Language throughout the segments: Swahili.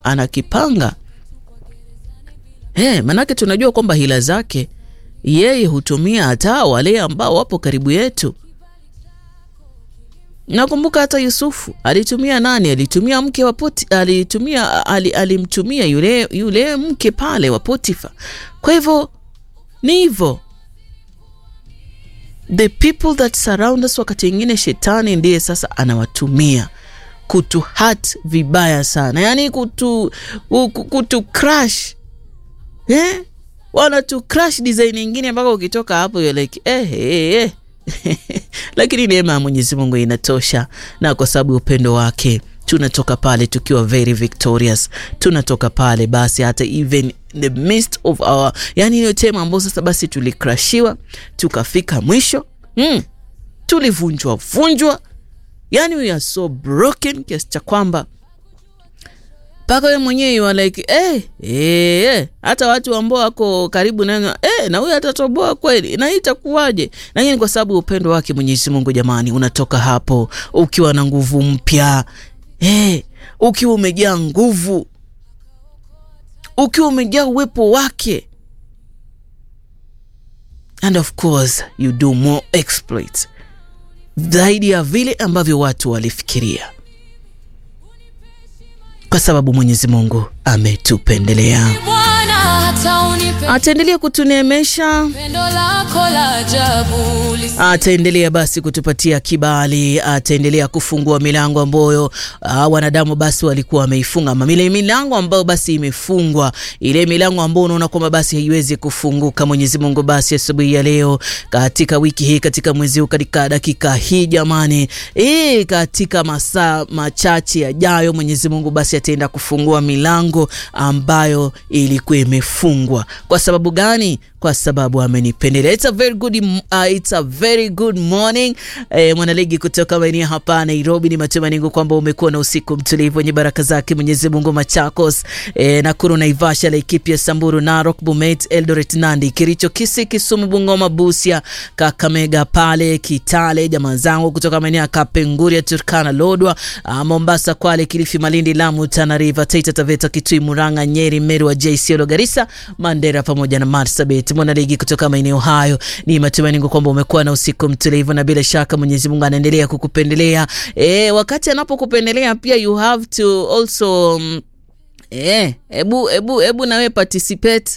anakipanga. Hey, manake tunajua kwamba hila zake yeye hutumia hata wale ambao wapo karibu yetu. Nakumbuka hata Yusufu alitumia nani? Alitumia mke wa Poti, alitumia ali, alimtumia yule, yule mke pale wa Potifa. Kwa hivyo ni hivyo, the people that surround us, wakati wengine shetani ndiye sasa anawatumia kutu hurt vibaya sana, yaani kutu, kutu crash eh? wanatu crash design nyingine mpaka ukitoka hapo you're like eh, eh, eh. Lakini neema ya Mwenyezi Mungu inatosha, na kwa sababu upendo wake tunatoka pale tukiwa very victorious. Tunatoka pale basi hata even the midst of our, yani hiyo tema ambayo sasa basi tulikrashiwa tukafika mwisho mm, tulivunjwa vunjwa, yani we are so broken kiasi cha kwamba mpaka we mwenyewe you are like eh, eh, hata watu ambao wako karibu na eh, na huyu atatoboa kweli, na hii itakuwaje? Na hii ni kwa sababu upendo wake Mwenyezi Mungu. Jamani, unatoka hapo ukiwa na nguvu mpya eh, ukiwa umejaa nguvu, ukiwa umejaa uwepo wake, and of course you do more exploits zaidi ya vile ambavyo watu walifikiria kwa sababu Mwenyezi Mungu ametupendelea, ataendelea kutuneemesha, ataendelea basi kutupatia kibali, ataendelea kufungua milango ambayo wanadamu basi walikuwa wameifunga, ama ile milango ambayo basi imefungwa, ile milango ambayo unaona kwamba basi haiwezi kufunguka. Mwenyezi Mungu basi asubuhi ya leo, katika wiki hii, katika mwezi huu, katika dakika hii jamani, e, katika masaa machache yajayo, Mwenyezi Mungu basi ataenda kufungua milango ambayo ilikuwa imefungwa. Kwa sababu gani? Kwa sababu amenipendelea. It's a very good, uh, it's a very good morning eh, mwanaligi kutoka maeneo hapa Nairobi. Ni matumaini yangu kwamba umekuwa na usiku mtulivu wenye baraka zake Mwenyezi Mungu. Machakos, eh, Nakuru, Naivasha, Laikipia, Samburu, Narok, Bomet, Eldoret, Nandi, Kericho, Kisii, Kisumu, Bungoma, Busia, Kakamega pale Kitale, jamaa zangu kutoka maeneo ya Kapenguria, Turkana, Lodwa, uh, Mombasa, Kwale, Kilifi, Malindi, Lamu, Tana River, Taita Taveta, Kitui, Murang'a, Nyeri, Meru, Wajir, Isiolo, Garissa, Mandera pamoja na Marsabit. Mwanaligi kutoka maeneo hayo, ni matumaini yangu kwamba umekuwa na usiku mtulivu, na bila shaka Mwenyezi Mungu anaendelea kukupendelea. E, wakati anapokupendelea pia you have to also um, e, ebu, ebu, ebu nawe participate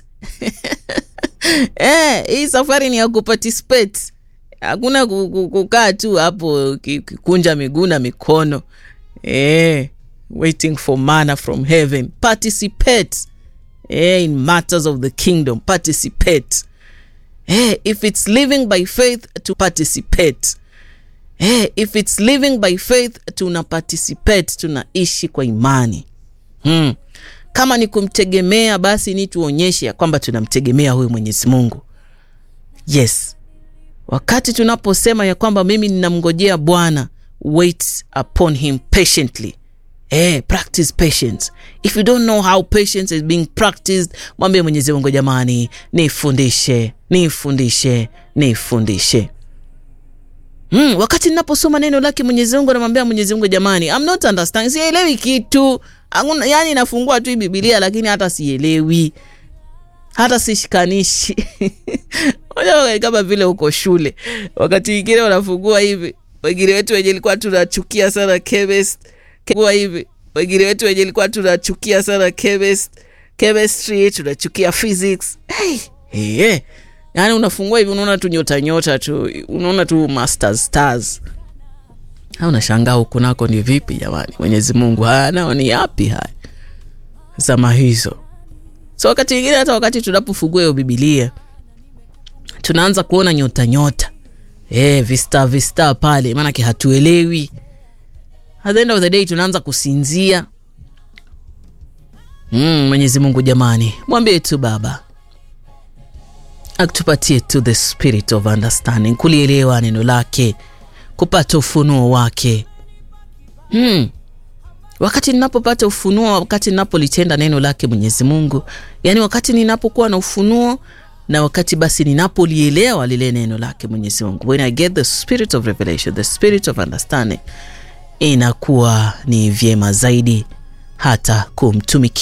e, hii safari ni ya kuparticipate, hakuna kukaa tu hapo kikunja miguu na mikono e, waiting for manna from heaven. Participate eh, in matters of the kingdom. Participate eh, if it's living by faith to participate eh, if it's living by faith tuna participate, tunaishi kwa imani hmm. Kama ni kumtegemea basi ni tuonyeshe ya kwamba tunamtegemea huyu Mwenyezi Mungu. Yes, wakati tunaposema ya kwamba mimi ninamngojea Bwana, wait upon him patiently Eh, practice patience. If you don't know how patience is being practiced, mwambie Mwenyezi Mungu, jamani, nifundishe, nifundishe, nifundishe. Hmm, wakati ninaposoma neno lake Mwenyezi Mungu namwambia Mwenyezi Mungu, jamani, I'm not understanding. Sielewi kitu. Anguna, yani nafungua tu Biblia lakini hata sielewi. Hata sishikanishi. Kama vile uko shule. Wakati mwingine unafungua hivi. Wengine wetu wenye ilikuwa tunachukia sana chemist kwa hivi wengine wetu wenye ilikuwa tunachukia sana chemist, chemistry tunachukia physics. Hey, hey, yaani unafungua hivi unaona tu nyota nyota tu unaona tu masters stars, au unashangaa huku nako ni vipi jamani? Mwenyezi Mungu haya nao ni yapi haya zama hizo? So wakati mwingine hata wakati tunapofungua hiyo Biblia tunaanza kuona nyota nyota, hey, vista vista pale, maanake hatuelewi At the end of the day tunaanza kusinzia. Mm, Mwenyezi Mungu jamani, mwambie tu Baba akutupatie tu the spirit of understanding, kulielewa neno lake, kupata ufunuo wake. Mm. Wakati ninapopata ufunuo, wakati ninapolitenda neno lake Mwenyezi Mungu, yaani wakati ninapokuwa na ufunuo na wakati basi ninapolielewa lile neno lake Mwenyezi Mungu, when I get the spirit of revelation, the spirit of understanding inakuwa ni vyema zaidi hata kumtumikia.